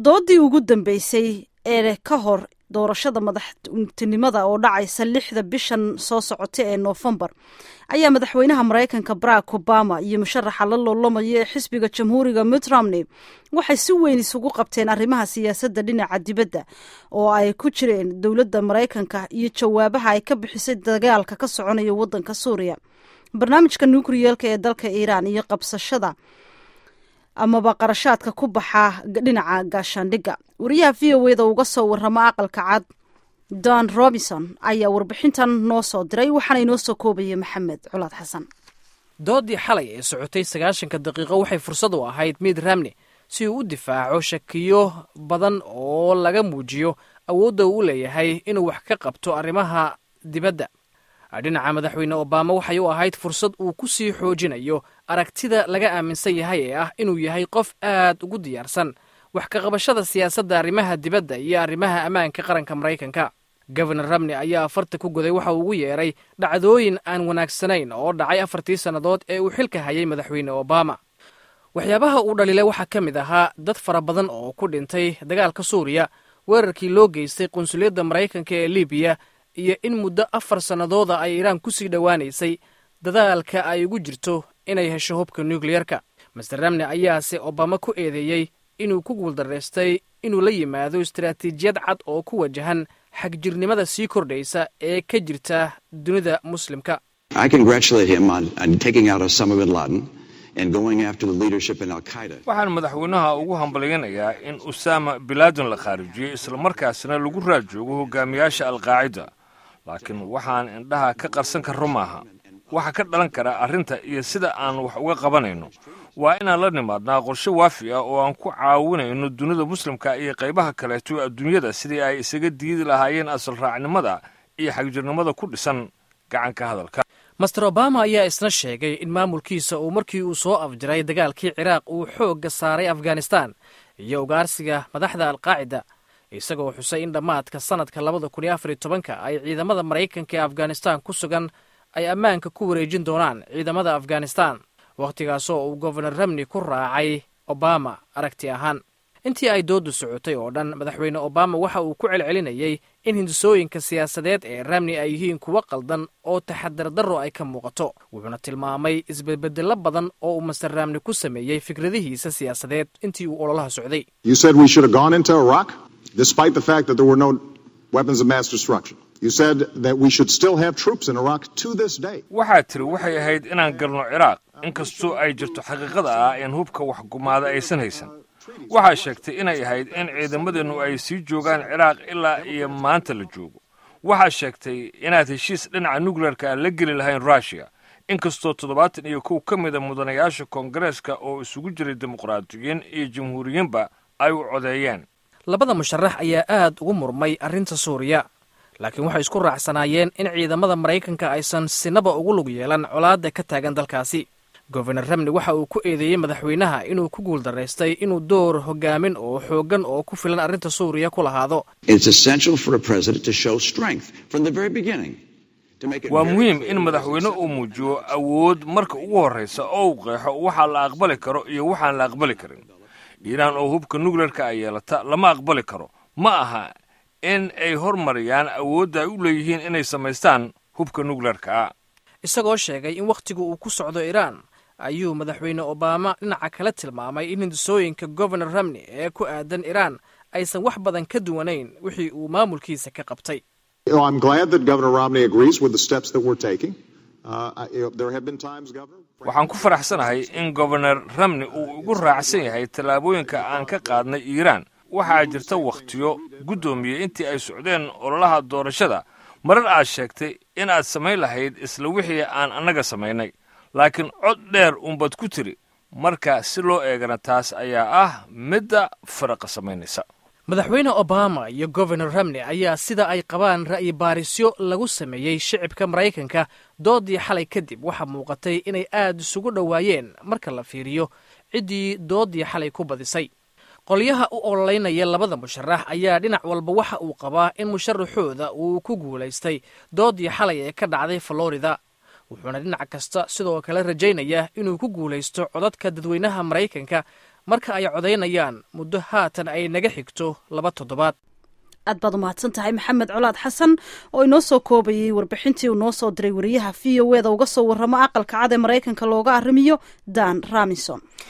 doodii ugu dambeysay ee ka hor doorashada madaxtinimada oo dhacaysa lixda bishan soo socota ee noofembar ayaa madaxweynaha maraykanka barack obama iyo musharaxa la loolamayo ee xisbiga jamhuuriga mitt romney waxay si weyn isugu qabteen arrimaha siyaasadda dhinaca dibadda oo ay ku jireen dowladda maraykanka iyo jawaabaha ay ka bixisay dagaalka ka soconaya waddanka suuriya barnaamijka nukriyeelka ee dalka iiraan iyo qabsashada amaba qarashaadka ku baxa dhinaca gaashaandhigga wariyaha v o eda uga soo warama aqalka cad don robinson ayaa warbixintan noo soo diray waxaana inoo soo koobaya maxamed culaad xasan doodii xalay ee socotay sagaashanka daqiiqo waxay fursad u ahayd miid ramne si uu u difaaco shakiyo badan oo laga muujiyo awoodda uu u leeyahay inuu wax ka qabto arrimaha dibadda dhinaca madaxweyne obama waxay u ahayd fursad uu ku sii xoojinayo aragtida laga aaminsan yahay ee ah inuu yahay qof aad ugu diyaarsan wax ka qabashada siyaasadda arrimaha dibadda iyo arrimaha ammaanka qaranka maraykanka gofernor ramney ayaa afarta ku goday waxa uu ugu yeedhay dhacdooyin aan wanaagsanayn oo dhacay afartii sannadood ee uu xilka hayay madaxweyne obama waxyaabaha uu dhaliilay waxaa ka mid ahaa dad fara badan oo ku dhintay dagaalka suuriya weerarkii loo geystay qunsuliyadda maraykanka ee libiya iyo in muddo afar sannadooda ay iiraan ku sii dhowaanaysay dadaalka ay ugu jirto inay hesho hubka nukliyerka master ramney ayaase obama ku eedeeyey inuu ku guuldaraystay inuu la yimaado istaraatiijiyad cad oo ku wajahan xagjirnimada sii kordhaysa ee ka jirta dunida muslimka waxaan madaxweynaha ugu hambalyanayaa in usaama bilaadin la khaarijiyey islamarkaasna lagu raajoogo hogaamiyaasha alqaacida laakiin waxaan indhaha ka qarsan karro maaha waxa ka dhalan kara arrinta iyo sida aan wax uga qabanayno waa inaan la nimaadnaa qorshe waafi ah oo aan ku caawinayno dunida muslimka iyo qaybaha kaleeto adduunyada sidii ay isaga diidi lahaayeen asal raacnimada iyo xagjirnimada ku dhisan gacanka hadalka master obama ayaa isna sheegay in maamulkiisa uu markii uu soo afjiray dagaalkii ciraaq uu xoogga saaray afghanistan iyo ugaarsiga madaxda alqaacida isagoo xusay in dhammaadka sannadka labada kun iyo afar iyo tobanka ay ciidamada maraykanka ee afghanistan ku sugan ay ammaanka ku wareejin doonaan ciidamada afghanistan wakhtigaasoo uu gofernor ramney ku raacay obama aragti ahaan intii ay dooddu socotay oo dhan madaxweyne obama waxa uu ku celcelinayey in hindisooyinka siyaasadeed ee ramney ay yihiin kuwo qaldan oo taxadar darro ay ka muuqato wuxuuna tilmaamay isbedbedello badan oo uu master ramney ku sameeyey fikradihiisa siyaasadeed intii uu ololaha socday waxaad tiri waxay ahayd inaan galno ciraaq inkastoo ay jirto xaqiiqada ah in hubka waxgumaada aysan haysan waxaa sheegtay inay ahayd in ciidamadeennu ay sii joogaan ciraaq ilaa iyo maanta la joogo waxaa sheegtay inaad heshiis dhinaca nukleerka aan la geli lahayn ruushiya inkastoo toddobaatan iyo kow ka mida mudanayaasha koongareeska oo isugu jiray dimuqraadiyiin iyo jamhuuriyiinba ay u codeeyeen labada musharax ayaa aad ugu murmay arrinta suuriya laakiin waxay isku raacsanaayeen in ciidamada maraykanka aysan sinaba ugu lug yeelan colaadda ka taagan dalkaasi gofernor ramney waxa uu ku eedeeyey madaxweynaha inuu ku guuldaraystay inuu door hogaamin oo xooggan oo ku filan arrinta suuriya ku lahaado waa muhiim in madaxweyne uu muujiyo awood marka ugu horraysa oo uu qeexo waxaa la aqbali karo iyo waxaan la aqbali karin iiraan oo hubka nukleerka ay yeelata lama aqbali karo ma aha in ay hormariyaan awoodda ay u leeyihiin inay samaystaan hubka nukleerka isagoo sheegay in wakhtigu uu ku socdo iiraan ayuu madaxweyne obama dhinaca kale tilmaamay in hindisooyinka gofernor ramney ee ku aadan iiraan aysan wax badan ka duwanayn wixii uu maamulkiisa ka qabtay waxaan ku faraxsanahay in gobernor ramney uu igu raacsan yahay tallaabooyinka aan ka qaadnay iiraan waxaa jirta wakhtiyo guddoomiye intii ay socdeen ololaha doorashada marar aad sheegtay in aad samayn lahayd isla wixii aan annaga samaynay laakiin cod dheer uunbaad ku tiri marka si loo eegana taas ayaa ah midda faraqa samaynaysa madaxweyne obama iyo gofernor ramney ayaa sida ay qabaan ra'yi baarisyo lagu sameeyey shicibka maraykanka doodii xalay kadib waxaa muuqatay inay aad isugu dhowaayeen marka la fiiriyo ciddii doodii xalay ku badisay qolyaha u ololeynaya labada musharax ayaa dhinac walba waxa uu qabaa in musharaxooda uu ku guulaystay doodii xalay ee ka dhacday florida wuxuuna dhinac kasta sidoo kale rajaynaya inuu ku guulaysto codadka dadweynaha maraykanka marka ay codaynayaan muddo haatan ay naga xigto laba toddobaad aad baad umahadsan tahay maxamed colaad xasan oo inoo soo koobayay warbixintii uu noo soo diray wariyaha v o eda uga soo warramo aqalka cad ee maraykanka looga arrimiyo dan ramison